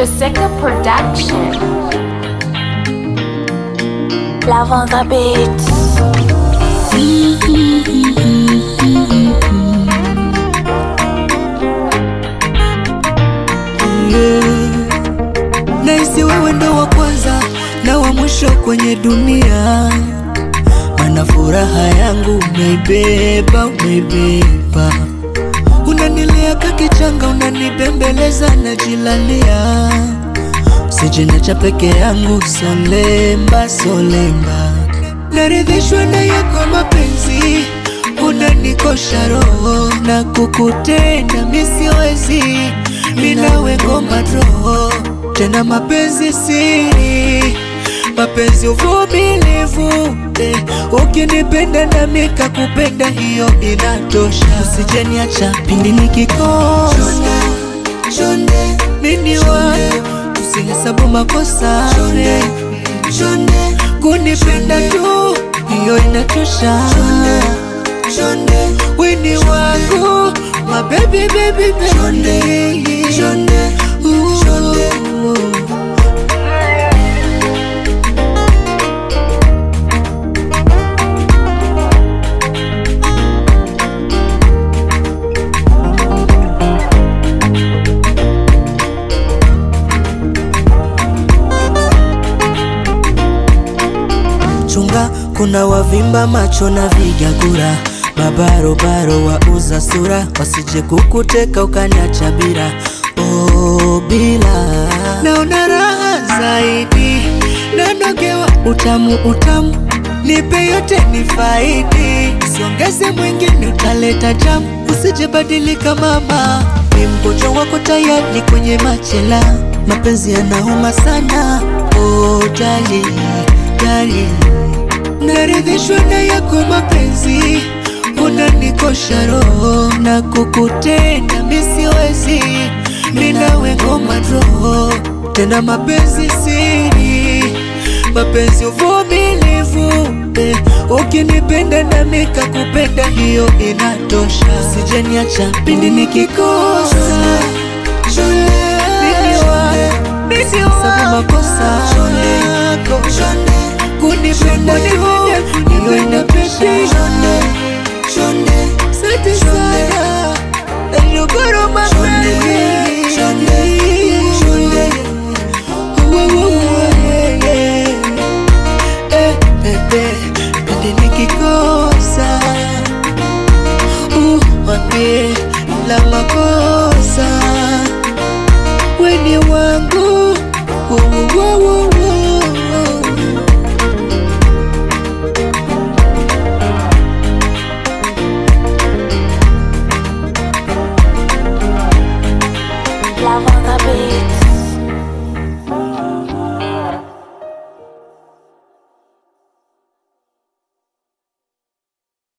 Jessica Production. Love on the beat. Naisi wewe ndo wa kwanza na wa mwisho kwenye dunia, mana furaha yangu umeibeba, umeibeba. Unanilea kakichanga, unanibembeleza, najilalia, sijinacha peke yangu, solemba solemba. Naridhishwa na yako mapenzi, unanikosha roho na kukutenda misiwezi, minawe ngoma roho tena mapenzi siri, mapenzi uvumilivu eh, ukinipenda na mika kupenda hiyo inatosha, usijeniacha pindi nikikosa chonde, mini wako usihesabu makosa chonde, chonde, kunipenda tu hiyo inatosha chonde, wini wangu my baby baby baby chonde, chonde, chonde. Chunga, kuna wavimba macho na vigagura, mabarobaro wauza sura, wasije kukuteka ukaniacha bila oh, bila. Naona raha zaidi, nanogewa utamu utamu, nipe yote ni faidi, siongeze mwingine utaleta jamu, usije badilika mama, ni mgonjwa wako tayari kwenye machela, mapenzi yanauma sana oh, jali jali naridhishwa na yako mapenzi, unanikosha roho na kukutenda misiwezi, minawe ngoma roho tena mapenzi siri, mapenzi uvumilivu eh, ukinipenda na mika kupenda hiyo inatosha, sijeniacha pindi nikikosa mimi wako, mimi wako, makosa yako kunipenda hiyo inapendeza. Asante sana nashukuru mapenzi Eh, bebe, pende nikikosa uh, wambie la makosa weni wa